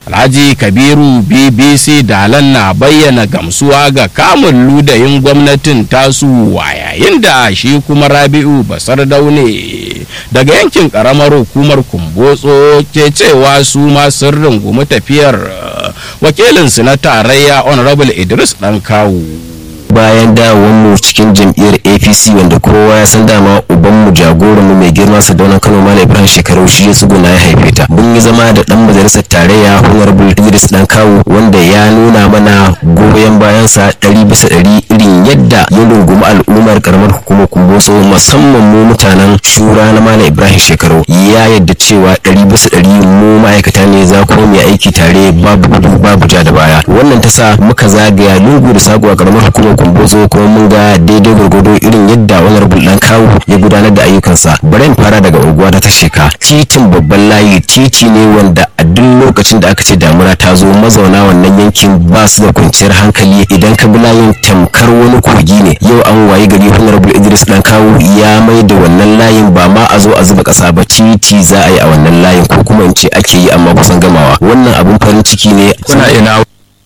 Alhaji Kabiru BBC Dalan na bayyana gamsuwa ga kamun ludayin gwamnatin tasu a yayin da shi kuma Rabi'u Basar Daune daga yankin karamar hukumar Kumbotso ke cewa su ma sun rungumi tafiyar wakilinsu na tarayya Honorable Idris Dankawu. bayan mu cikin jam'iyyar apc wanda kowa ya san dama ubanmu jagoranmu mai girma sadaunan kano malam ibrahim shekaru shi ya tsuguna ya haife ta mun yi zama da dan majalisar tarayya honorable idris dan kawo wanda ya nuna mana goyon bayansa ɗari bisa ɗari irin yadda ya rungumi al'ummar karamar hukumar kumbotso musamman mu mutanen shura na malam ibrahim shekaru ya yadda cewa ɗari bisa ɗari mu ma'aikata ne za ku mu aiki tare babu gudu babu ja da baya wannan ta sa muka zagaya lungu da sako a karamar hukumar kumbozo kuma mun ga daidai gwargwado irin yadda honorable dan kawu ya gudanar da ayyukansa bari in fara daga unguwa ta sheka titin babban layi titi ne wanda a duk lokacin da aka ce damuna ta zo mazauna wannan yankin ba su da kwanciyar hankali idan ka bi layin tamkar wani kogi ne yau an wayi gari honorable idris dan kawu ya mai da wannan layin ba ma a zo a zuba kasa ba titi za a yi a wannan layin ko kuma in ce ake yi amma kusan gamawa wannan abun farin ciki ne kuna ina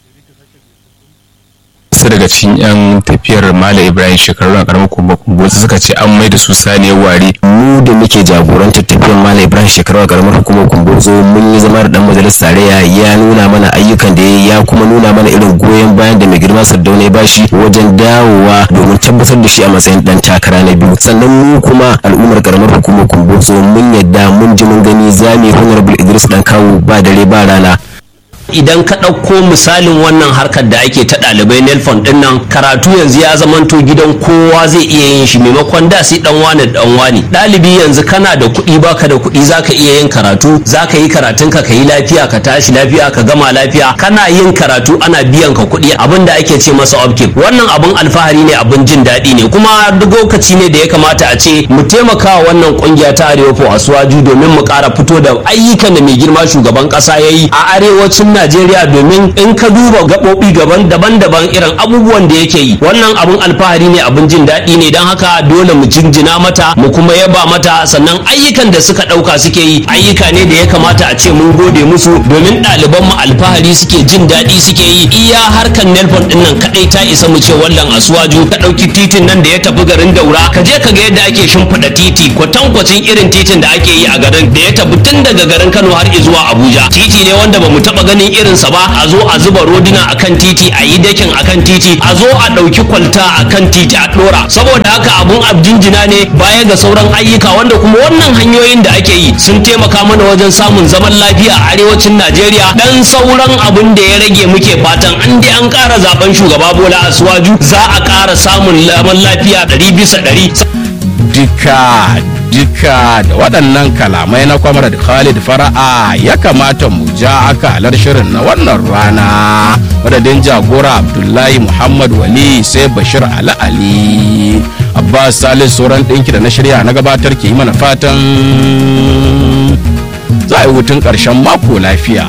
wasu daga cikin yan tafiyar Malam Ibrahim shekaru na karamar kumba kumbo suka ce an mai da su saniyar ware mu da muke jagorantar tafiyar Malam Ibrahim shekaru a karamar hukumar kumbozo mun yi zama da dan majalisar tarayya ya nuna mana ayyukan da ya kuma nuna mana irin goyon bayan da mai girma Sardauna ya bashi wajen dawowa domin tabbatar da shi a matsayin dan takara na biyu sannan mu kuma al'ummar karamar hukumar kumbozo mun yadda mun ji mun gani zami honorable Idris dan kawo ba dare ba rana idan ka ɗauko misalin wannan harkar da ake ta ɗalibai nelfon ɗin nan karatu yanzu ya zamanto gidan kowa zai iya yin shi maimakon da sai ɗan wane ɗan wane ɗalibi yanzu kana da kuɗi baka da kuɗi zaka iya yin karatu zaka yi karatun ka yi lafiya ka tashi lafiya ka gama lafiya kana yin karatu ana biyan ka kuɗi abin da ake ce masa upkeep wannan abin alfahari ne abin jin daɗi ne kuma duk lokaci ne da ya kamata a ce mu taimaka wa wannan ƙungiya ta arewa fo asuwaju domin mu ƙara fito da ayyukan da mai girma shugaban ƙasa ya yi a arewacin Najeriya domin in ka duba gaɓoɓi gaban daban-daban irin abubuwan da yake yi wannan abun alfahari ne abun jin daɗi ne don haka dole mu jinjina mata mu kuma yaba mata sannan ayyukan da suka ɗauka suke yi ayyuka ne da ya kamata a ce mun gode musu domin ɗaliban mu alfahari suke jin daɗi suke yi iya harkan nelfon ɗin nan kaɗai ta isa mu ce wallan asuwaju ka ɗauki titin nan da ya tafi garin daura ka je ka ga yadda ake shimfiɗa titi kwatankwacin irin titin da ake yi a garin da ya tafi tun daga garin Kano har zuwa Abuja titi ne wanda ba mu taɓa ganin irinsa ba a zo a zuba roduna akan titi a yi dakin akan titi a zo a ɗauki kwalta akan titi a ɗora saboda haka abun abjinjina ne baya ga sauran ayyuka wanda kuma wannan hanyoyin da ake yi sun taimaka mana wajen samun zaman lafiya a arewacin najeriya dan sauran abun da ya rage muke fatan an dai an ƙara zaben shugaba bola asuwaju za a ƙara samun zaman lafiya ɗari bisa ɗari duka duka da waɗannan kalamai na kwamrad khalid fara'a ya kamata mu ja akalar shirin na wannan rana madadin jagora abdullahi muhammad wali sai bashir ali ali abbas salis sauran ɗinki da na shirya na gabatar ke yi mana fatan za a yi hutun ƙarshen mako lafiya